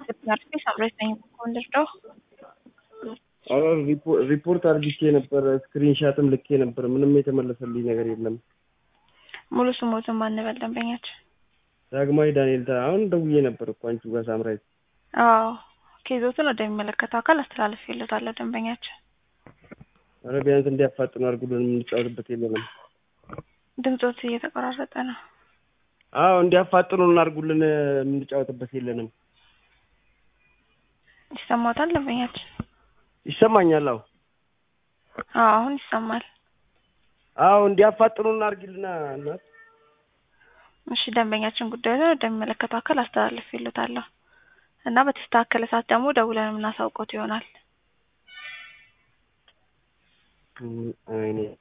Marti sabres ነኝ ወንድርደው አረ ሪፖርት አድርግቼ ነበር፣ ስክሪንሻትም ልኬ ነበር። ምንም የተመለሰልኝ ነገር የለም። ሙሉ ስሞትን ማንበል ደንበኛችን ዳግማዊ ዳንኤል ታ አሁን ደውዬ ነበር እኮ አንቺ ጋር ሳምራይት። አዎ ኬዞትን ወደሚመለከተው አካል አስተላልፍ ይሉታለሁ ደንበኛችን። አረ ቢያንስ እንዲያፋጥኑ አድርጉልን፣ የምንጫወትበት የለንም። ድምፆት እየተቆራረጠ ነው። አዎ እንዲያፋጥኑ እናድርጉልን፣ የምንጫወትበት የለንም። ይሰማታል ደንበኛችን? ይሰማኛል። አዎ አዎ አሁን ይሰማል። አዎ እንዲያፋጥኑ እናድርግልና እናት እሺ ደንበኛችን ጉዳዩን ወደሚመለከተው አካል አስተላልፍ ይሉታለሁ እና በተስተካከለ ሰዓት ደግሞ ደውለን የምናሳውቀው ይሆናል። አይኔ